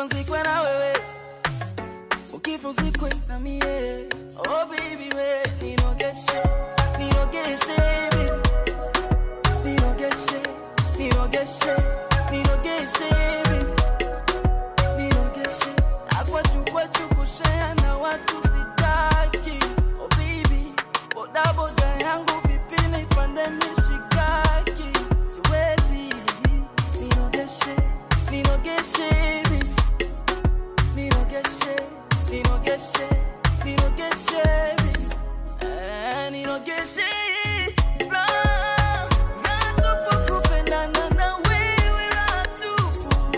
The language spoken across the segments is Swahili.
ukifa nzikwe na wewe ukifa uzikwe na mie oh baby we ninogeshe ninogeshe baby ninogeshe ninogeshe ninogeshe baby ninogeshe akwachukwachu kushea na watu sitaki oh baby bodaboda yangu vipi nipande mishikaki siwezi ninogeshe ninogeshe baby ninogeshe ninogeshe ninogeshe baby Eh, ninogeshe Raha, raha tupu kupendana na wewe raha tupu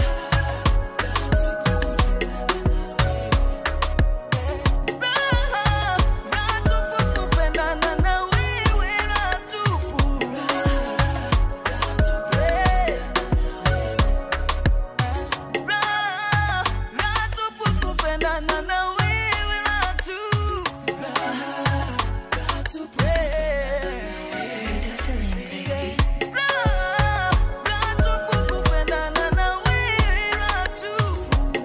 Raha, raha tupu kupendana na wewe raha tupu Eh. Raha, raha tupu kupendana na wewe raha tupu Eh. Raha, raha tupu kupendana na wewe raha tupu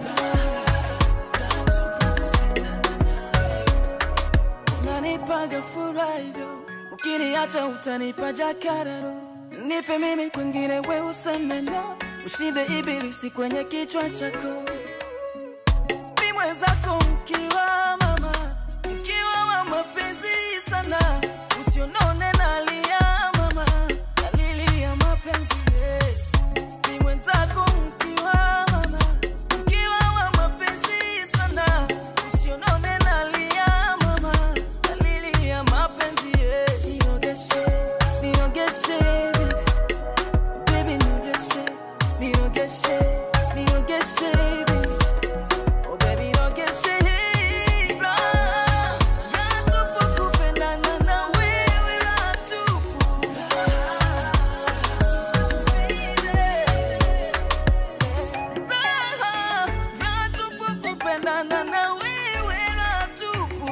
unanipaga furaha hivyo, ukiniacha utanipa jakararo. Nipe mimi kwingine, we useme no, ushinde ibilisi kwenye kichwa chako. Mi mwenzako mkiwa mama, mkiwa wa mapenzi sana, usionone nalia mama, dalili ya mapenzi yeah. Ni mwenzako mkiwa mama, mkiwa wa mapenzi sana, usionone nalia mama, dalili ya mapenzi yeah. Ninogeshe, ninogeshe, baby ninogeshe, ninogeshe, ninogeshe, baby. Oh baby ninogeshe. Raha, raha tupu kupendana na wewe raha tupu. Raha, raha tupu kupendana na wewe raha tupu.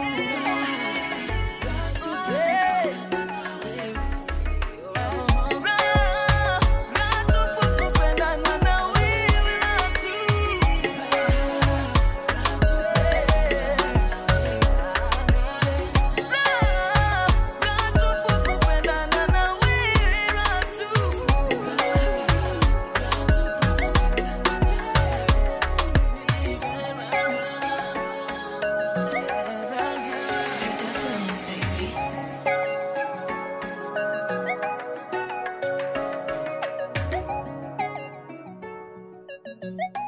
Yeah. Raha, raha tupu kupendana na wewe raha tupu. Raha, raha tupu kupendana na wewe raha tupu. Baby.